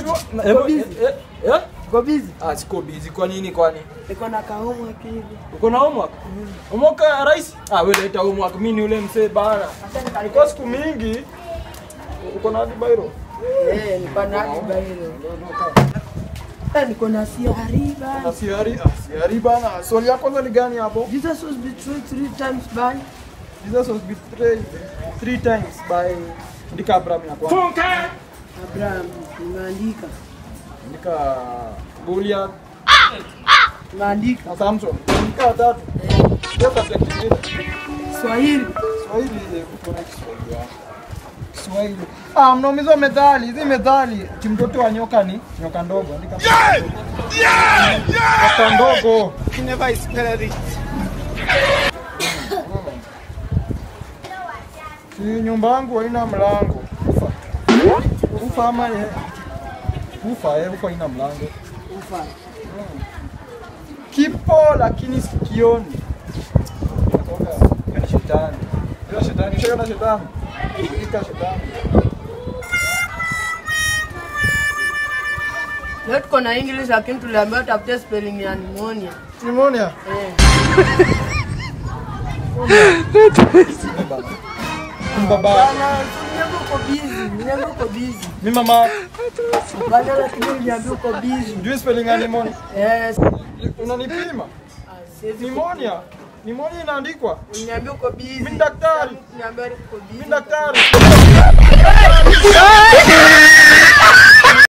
Na- Uko hebu- busy? eh, eh, eh? Uko busy? Ah, siko busy. Kwa nini kwani? Niko na kahomework hivi. Uko na homework? Homework ya rais? Ah, wewe leta homework. Mimi ni ule mzee bana. Nilikuwa siku mingi. Uko na hadi bairo? Eh, niko na akiba hilo. Eh, niko na siari Na bana. siari, ah, siari bana. Swali ya kwanza ni gani hapo? Jesus was betrayed three times by Jesus was betrayed three times by Ndika Abraham ya kwanza. Abraham. Nimeandika. Ndika Goliath Nimeandika. na Samson. Ndika tatu. Ndio subject nyingine. Swahili. Kiswahili eh, uko na Kiswahili ya. Kiswahili. Ah, mnaumizwa methali, hizi methali. Kimtoto wa nyoka ni nyoka ndogo. Andika. Nyoka ndogo. Si nyumba yangu haina mlango. Ufa. Ufa ama eh, ufa eh, ufa haina mlango. Ufa. Kipo lakini sikioni. Ni shetani. Ndio shetani, shaka na shetani. Ika shetani. Leo tuko na English lakini tuliambiwa tafute spelling ya pneumonia. Pneumonia. Eh. Mbaba. Bana, niambia uko busy. Niambia uko busy. Mimi mama, Bana, lakini niambia uko busy. jui spelling ya pneumonia. Yes. Unanipima? Ah, siwezi Pneumonia. Pneumonia inaandikwa. Niambia uko busy. Mimi daktari. Niambia uko busy. Mimi daktari.